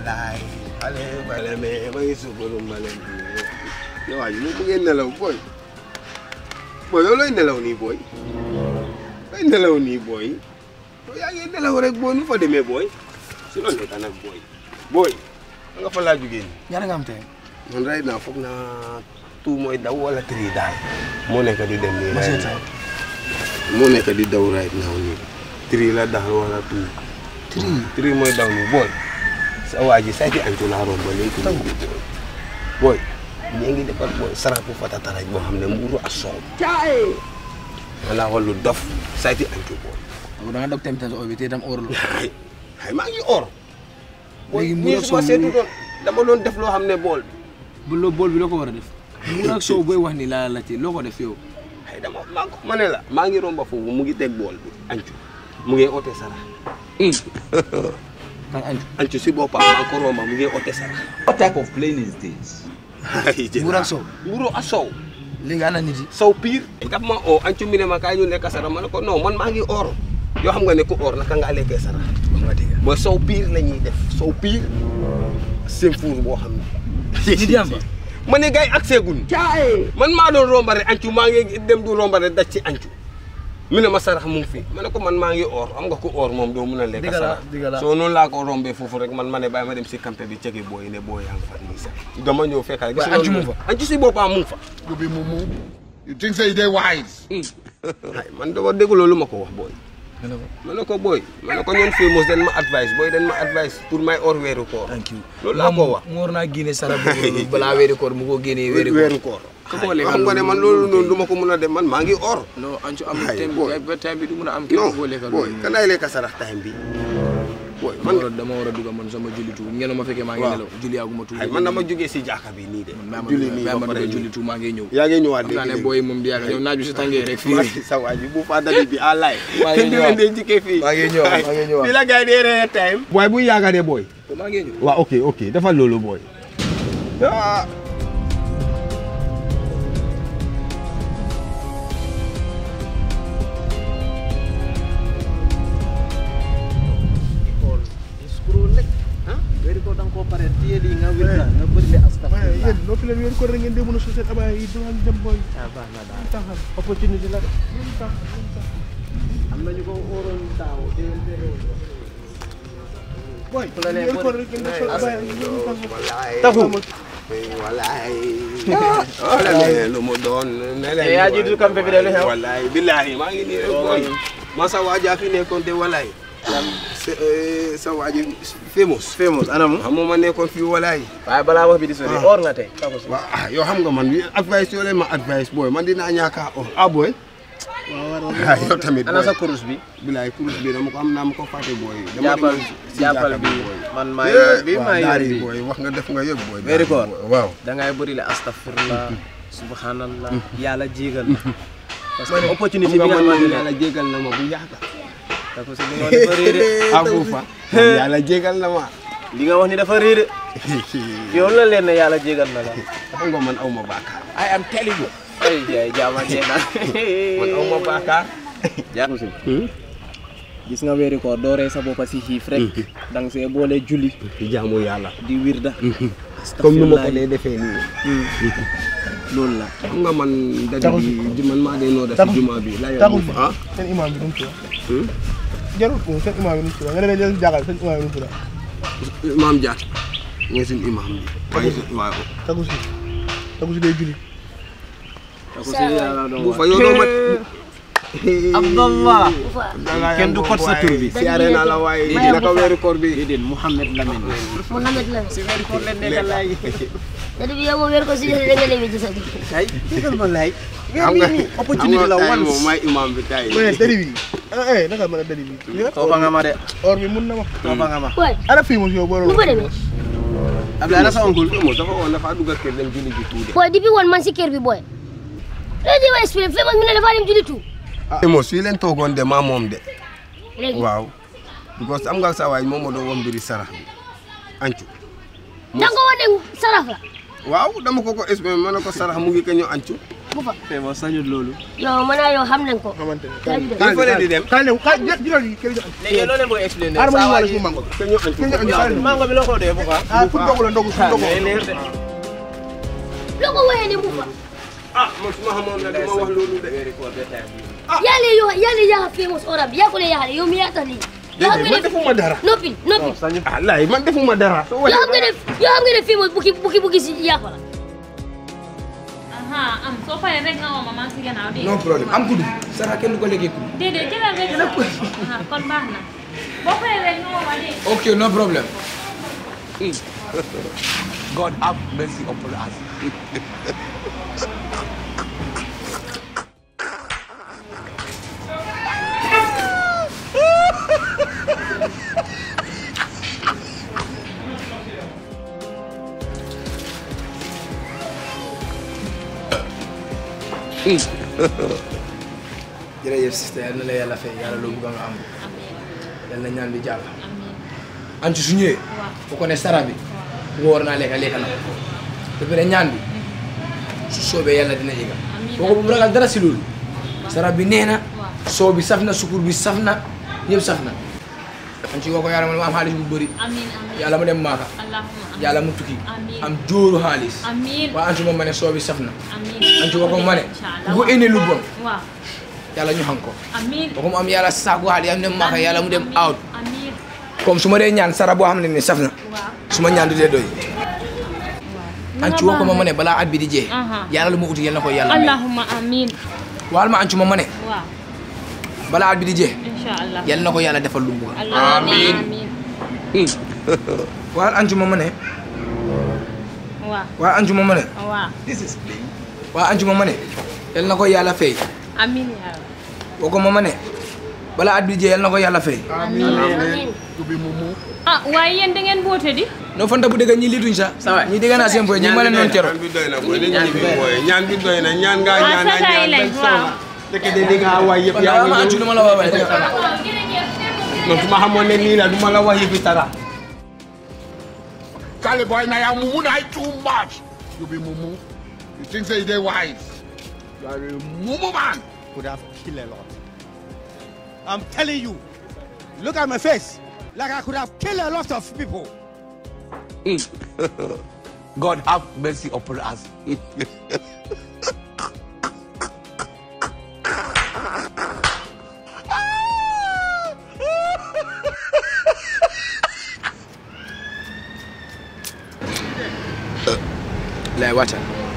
walaay xale bale mais ma ngi subaru ma leen di yow waay mu bëggee nelaw booy booy yow looy nelaw nii booy looy nelaw nii booy yow yaa ngi nelaw rek booy nu fa demee booy si loolu nekk nag booy booy nga fa laa jugee nii ñaata nga am tey. man right now foog naa tout mooy daw wala tri daal moo nekk di dem nii ma right seet now moo nekk di daw right now nii tri la daal wala tout tri tri mooy daw nii booy sa waa ji sayti antu laa romb ba léegi nii booy ñii ngi defar booy sarapu fatataraj boo xam ne mburu ak soow ma laa wax lu dof sayti antu booy da nga dog tamit sa bi te itam óorul. ay ay maa ngi or Léegi léegi mburu nii ak su ma soow seetu doon dama doon def loo xam ne bool bu loo bool bi loo ko war a def. mu ak soow booy wax ni laa la ci loo ko def yow. ay dama maa ko ma ne la maa ngi romba foofu mu ngi teg bool bi ancu mu ngi ote sara kan anju. ancu si boppam maa ngi ko romba mu ngi ote sara What type of plane is this? Mburu ak soow. mburu ak soow léegi ana nit yi. sow pire daf ma oo ancu mi ne ma kaay ñu lekk sara ma ne ko non man maa ngi or yoo xam nga ne ku or naka ngaa lekkee sara wax nga dëgg. mooy sow pire la ñuy def sow pire seen fuur boo xam ne nit yi am fa. ma ne gars yi ak seegun man maa doon romba rek ancu maa ngi dem du romba rek daj ci ancu mi ne ma sarax mu ngi fi ma ne ko man maa ngi or am nga ko or moom doo mun a lekk Dëgg la, sarax dëgg la. soo noonu laa ko rombee foofu rek man ma ne bàyyi ma dem si campé bi cege booy ne booy yaa ngi fa nii sax dama ñëw fekk rek Waaye ancu mu ngi fa? ancu si boppam mu ngi fa You be mumu. You think say they wise? ay man dama dégg loolu ma ko wax booy ma ne ko booy ma ne ko ñoom famous dañ ma advice booy dañ ma advice pour may or weeru koor thank you. loolu laa ko wax mu war naa génne sara boobu balaa weeri koor mu ko génnee weeri koor. weeru koor Ku ko ay lekk xam nga ne man loolu noonu du ma ko mun a dem man maa ngi or non ancu am Ay, thème boy. bi ba thème bi du mun a am. non képp koo lekkal booy loolu. kan laay lekk sarax time bi booy man man dama war a dugg man sama jullitu ngeen ma fekkee maa ngi Waaw. nelaw julli yaaguma tuuti. ay man dama jógee si jaaka bi nii de maa ma julli nii maa ba ma pare dugg nii jullitu maa ngi ñëw. yaa ngi ñëwaat xam naa ne léegi booy moom di yàgg ñëw naaj bi si tàngee rek fii. léegi sa waa ji bu fa dali bi à laay Maa ngi kenn du ñëwaat. leen dee jikkee fii maa ngi ñëwaat, maa ngi ñëwaat. fii la gars yi dee ree time booy bu yaaga de booy maa ngi ñëw. waaw ok ok dafa loolu booy ah Scroll rek. ah weeri ko da nga koo pare téye lii nga wér nga nga bëri le waaye astafurlah. yéen noppi leen weer ko rek ngeen dee mën a suusal abaya yi du dem booy. ah baax na daal taxal opportunité la de. lu tax lu tax. am na ñu ko óoroon daaw déwén déwén. booy la nee weer ko booy. rek ngeen dee sol abaya yi lu tax. taxu walaay walaay lu mu doon ne leen Eh, yaa jiitu campé bi de lu xew? walaay billahi maa ngi nii rek booy ma sa waaja fi nekkoon te walaay sa eh, sa waaji famous famous anamu. xam nga ma nekkoon fii walaay waaye balaa wax bi di sori or nga tey. waaw ah yoo xam nga man wi advice yoo leen ma advice booy man dinaa ñaaka oh ah booy ah yow tamit ana booy sa kurus bi. billahi kurus bi dama ko am naa ma ko fàtte booy dama jàppal demoon si jàppal jàkka bi booy man maa yor bi waaw maa yor daari bi. booy wax nga def nga yëg booy Weeri koor. daari booy, waaw da ngay bëri le astafurlah subhanallah yàlla jégal la. parce que opportunité bi xam nga nga man xamante ne yàlla jégal na ma bu yàgg da ko si li nga wax ni dafa réer de. abu fa yàlla jégal na ma li nga wax ni dafa réer de. yow la leen ne yàlla jégal na la. xam nga man aw ma baakaar I am telling you. ay jaay jaama jeena. man aw ma baakaar jaamu si. gis nga weeri koor dooree sa boppa si xiif rek. da nga see boole julli jaamu yàlla di wirda. comme nu ma ko dee defee nii loolu la. xam nga man dadi bi man maa dee noo def si juma bi la taxu yow ah seen imam bi nu mu tudd. jarul ko seen imam bi nu mu tudd nga demee jël si jàkkaarloo seen imam bi nu mu tudd. imam Dia mooy suñu imam bi waaye waaw tagu si tagu si day julli. da ko si yàlla doon bu wax. fa yow doo ma Abdallah. kenn du kot sa tur bi. siyaare naa la waaye naka weeru koor bi déedéet Mouhamed Lamine. Mohamed la si weeri koor leen nekkal laay. dadi bi yow moom wér ko si da nga demee ci sa bi ay déggal ma laay. xam nga opportunité la xam nga once. moom may imam bi tay mais dëri bi ah eh naka mën a dëri bi. li nga toofa nga ma de. or bi mun na ma. toofa nga ma. waay ana fii mos yow boo nu fa demee Abdoulaye ana sa oncle. mo dafa woon dafa dugg kër dem julli ji tuuti booy depuis woon man si kër bi booy léegi ma expliqué famous mi ne dafa dem julli tout mo fii leen toogoon de maa moom de léegi waaw because am nga sa waay moom moo doon woon mbiri sarax bi ancu da nga ko wane saraf la waaw dama ko ko expliqué ma ne ko sarax mu ngi ka ñu ancu bu fa famous sañut loolu yow mën naa yow xam nañ ko xamante ne kaa ñu dem il faut leen di dem kaay leen kaay jë jëlal yi kër jox léegi loo leen bëgg expliquer aar ma ñu saa wala waay suñu mango te ñu añ kër ñu kaay leen mango bi loo ko dee bu baax ah pour dogu la ndogu su ndogu day neex de loo ko waxee ne bu fa ah man su ma xamoon ne dama wax loolu de yàlla yo yàlla yaa famous ora bi yaa ko le yàlla yow mi yaa tax lii yoo xam nga man ne defuma dara noppi noppi ah laay man defuma dara soo yoo xam nga ne yoo xam nga ne famous bukki bukki bukki si yaa ko la aha am soo paree rek nga woo ma maa ngi si gannaaw de. no problème am kudu sara kenn du ko lekkee kudu déedéet jëlal rek aha kon baax na boo paree rek nga woo ma de. ok no problème God have mercy upon us. jërëjëf sister yal na la yàlla fay yàlla loo bëgg nga am yal na ñaan bi jàll an ci su ñëwee bu ko ne sara bi woor naa lekka lekka na ko ba pare ñaan bi su soobee yàlla dina yëgal boo ko bu mu ragal dara si loolu sara bi nee na soo bi saf na sukur bi saf na yëpp saf na an ci woo ko yàlla mu am xaalis bu bëri amiin amiin yàlla mu dem maaka allahumma yàlla mu tukki Amiin. am jóoru xaalis amiin waa an ci moom ma ne soo bi saf na amiin an ci woo ko ma ne Inch'Allah. bu ko indi lu bon waaw yàlla ñu xam ko amiin ba ko mu am yàlla saaku xaalis yàlla mu dem maaka yàlla mu dem Amiin. out amiin comme su ma dee ñaan sara boo xam ne ni saf na waaw su ma ñaan du dee doy an ci woo ko ma ma ne balaa at bi di jee Aha. yàlla lu ma uti yal na ko yàlla may allahumma amiin waal ma an ci ma ma ne waaw balaa at bi di jee inch'Allah yal na ko yàlla defal lu mu bëgg allahumma amiin waal an ci ma ma ne waaw waal an ci ma ma ne waaw waal an ci ma ma ne yal na ko yàlla fay amiin yaa rabbi woo ko ma ma ne balaa at bi di jee yal na ko yàlla fay amiin ah waaye yéen da ngeen boote di no fanta bu dëgg ñi lituñ sax ñi dégg naa seen boy ñi ma leen noon kero ñaan bi doy na booy nañ ñibbi booy ñaan bi doy na ñaan ngaa waaw ñaan nga sataay ñaan lañ ba waaw sonn dëkk de li nga waay yëpp kon yaa daal ngi ma an ci ñëw lu ma la wax waaye non su ma xamoon ne nii la du ma la wax yëpp dara Kale boy, now you mumu na too much. You be mumu. You think say they wise. You are a mumu man. could have killed a lot. I'm telling you, look at my face. Like I could have killed a lot of people. God have mercy upon us. lay wàccal